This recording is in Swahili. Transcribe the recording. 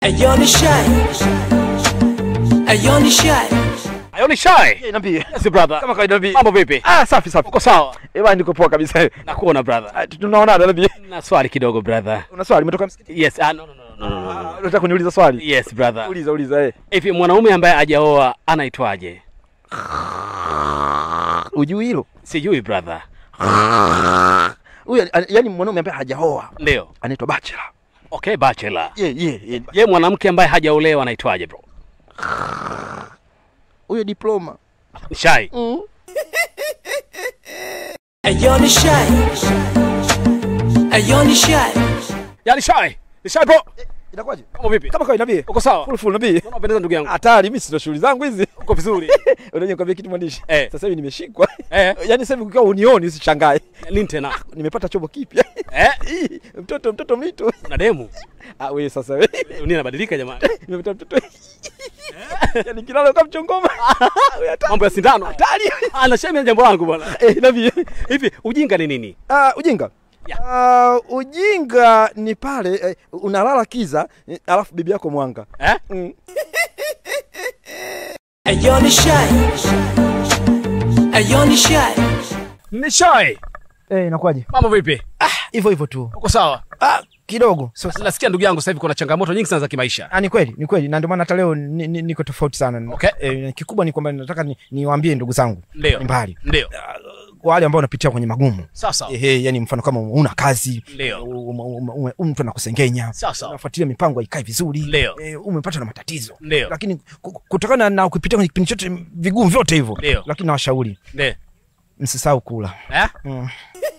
Ayo ni shy. Ayo ni shy. Ayo ni shy. Niambie. Yes brother. Kama kawaida niambie. Mambo vipi? Ah, safi safi. Uko sawa? Eh, bwana niko poa kabisa. Nakuona brother. Ah, Tunaonana niambie. Na swali kidogo brother. Una swali umetoka msikiti? Yes, ah, no, no, no, no, no, no, no. Ah, Unataka kuniuliza swali? Yes brother. Uliza uliza eh. Hivi mwanaume ambaye hajaoa anaitwaje? Ujui hilo? Sijui brother. Huyu yani mwanaume ambaye hajaoa Ndio. anaitwa bachelor. Okay, bachelor. Yeah, yeah, yeah. Je, mwanamke ambaye hajaolewa anaitwaje bro? Huyo diploma. Shy. Ayo ni shy. Ayo ni shy. Yaani shy. Ni shy bro. Inakuwaje? Mambo vipi? Kama kawaida niambie. Uko sawa? Full full niambie. Mbona unapendeza ndugu yangu? Hatari, mimi sina shughuli zangu hizi. Uko vizuri. Unajua nikwambia kitu mwandishi. Eh. Sasa hivi nimeshikwa. Eh. Yaani sasa hivi ukiwa unioni usishangae. Nini tena? Nimepata chombo kipya. Eh? Ih, Mtoto mtoto mito. Una demu? Ah, wewe sasa wewe. Dunia inabadilika jamani. Nimepata mtoto. Yaani kilalo kama mchongoma. Wewe hatari. Mambo ya sindano. Hatari. Ah, na shame jambo langu bwana. Eh, niambie. Hivi ujinga ni nini? Ah, ujinga. Ya. Uh, ujinga ni pale eh, unalala kiza eh, alafu bibi yako mwanga. Eh? Mm. Ayo ni shy. Ayo ni shy. Ni shy. Eh, inakuwaje? Mambo vipi? Ah, hivyo hivyo tu. Uko sawa? Ah, kidogo. So, Nasikia ndugu yangu sasa hivi kuna changamoto nyingi sana za kimaisha. ah, ni kweli, ni kweli. Na ndio maana hata leo ni, ni, niko tofauti sana. Okay. Eh, kikubwa ni kwamba nataka ni- niwaambie ndugu zangu Ndio. ni mbali. Ndio. Kwa wale ambao wanapitia kwenye magumu. Sawa sawa. Ehe, yani mfano kama una kazi, Ndio. um- um- um- um- mtu anakusengenya. Sawa sawa. Unafuatilia mipango haikae vizuri. Ndio. Eh, umepata na matatizo. Ndio. Lakini ku- kutokana na kupitia kwenye kipindi chote vigumu vyote hivyo. Ndio. Lakini nawashauri Ndio. msisahau kula. Eh? Mm.